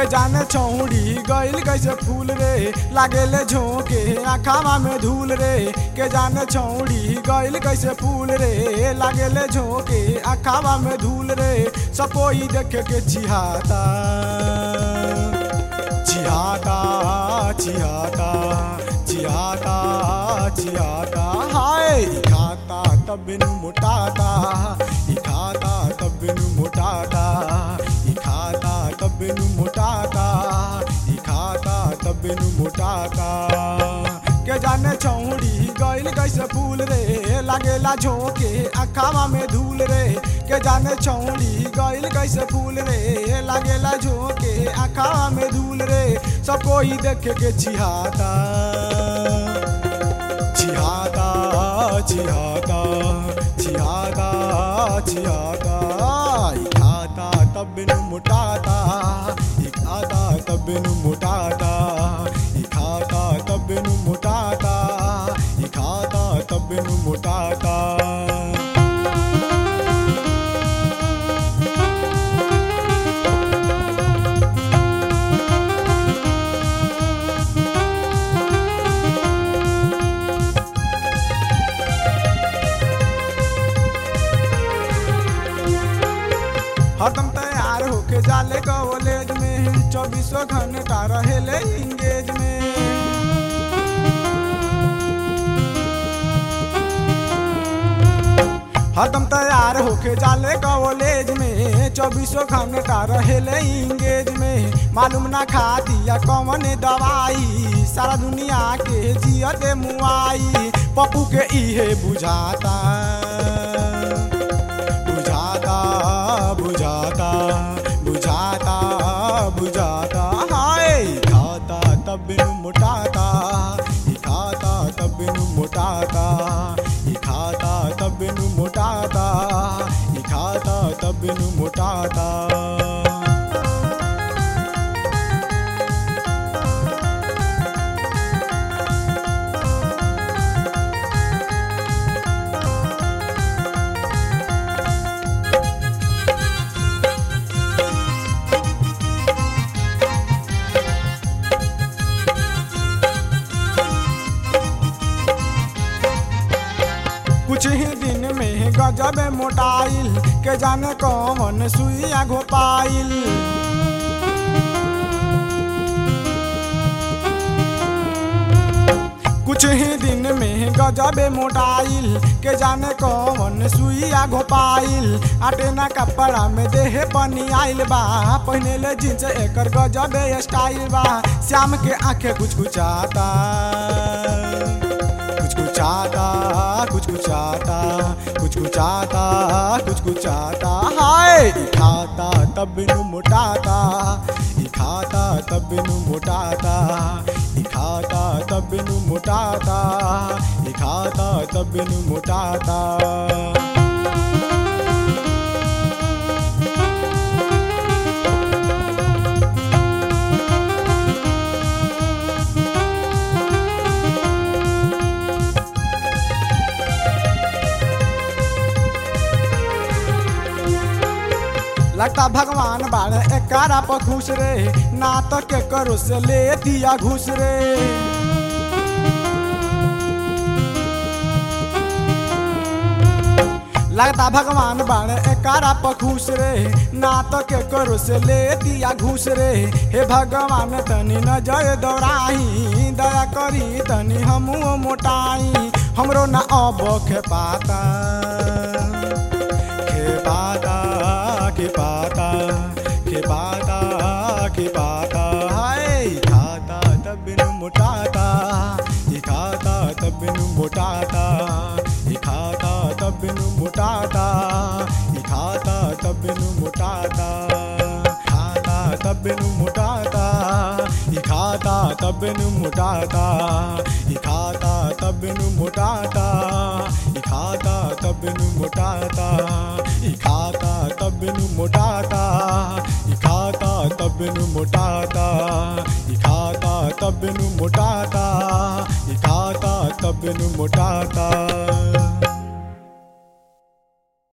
जाने छौड़ी गइल कैसे फूल रे लागेले झोंके आखावा में धूल रे के जाने छौड़ी गइल कैसे फूल रे लागेले झोंके आखावा में धूल रे सब कोई देखे के चिहाता चिहाता चिहाता चिहाता चिहाता हाय ई खाता तब बिनु मोटाता ई खाता तब बिनु मोटाता ई खाता तब बिनु मोटाता ई खाता तब बिनु मोटाता के जाने छौड़ी गइल कैसे फूल रे लागेला झोंके अखावा में धूल रे के जाने छौड़ी गइल कैसे फूल रे लागेला झोंके अखावा में धूल रे सब कोई देखे के चिहाता चिहाता चिहाता चिहाता चिहाता ई खाता तब बिनु मोटाता ई खाता तब बिनु मोटाता ई खाता तब बिनु मोटाता ई खाता तब बिनु मोटाता हरदम तैयार होके जाले कॉलेज में चौबीसों घंटा रहेले इंगेज में हरदम तैयार होके जाले कॉलेज में चौबीसों घंटा रहेले इंगेज में मालूम ना खा दिया कौन दवाई सारा दुनिया के जियते मुआई पप्पू के इहे बुझाता बुझाता बुझाता बुझाता बुझाता हाय ई खाता तब बिनु मोटाता ई खाता तब बिनु मोटाता ई खाता तब बिनु मोटाता ई खाता तब बिनु मोटाता कुछ ही दिन में गजब मोटाइल के जाने कौन सुइया घोपाइल कुछ ही दिन में गजब मोटाइल के जाने कौन सुइया घोपाइल आटे ना कपड़ा में देह बनी आइल बा पहने ले जींस एकर गजब स्टाइल बा श्याम के आंखें कुछ कुछ आता कुछ कुछ आता कुछ कुछ आता कुछ कुछ आता कुछ कुछ आता हाय ई खाता तब बिनु मोटाता ई खाता तब बिनु मोटाता ई खाता तब बिनु मोटाता ई खाता तब बिनु मोटाता लगता भगवान बाड़े एकारा पर खुश रे ना तो के करो से ले दिया घुस रे लगता भगवान बाड़े एकारा पर खुश रे ना तो के करो से ले दिया घुस रे हे भगवान तनी नजर दौड़ाही दया करी तनी हमू मोटाई हमरो ना अब खे पाता खे पाता के पाता के पाता के पाता हाय ई खाता तब बिनु मोटाता ई खाता तब बिनु मोटाता ई खाता तब बिनु मोटाता ई खाता तब बिनु मोटाता खाता तब बिनु मोटाता ई खाता तब बिनु मोटाता ई खाता तब बिनु मोटाता ई खाता तब बिनु मोटाता ई खाता तब बिनु मोटाता ई खाता तब बिनु मोटाता ई खाता तब बिनु मोटाता ई खाता तब बिनु मोटाता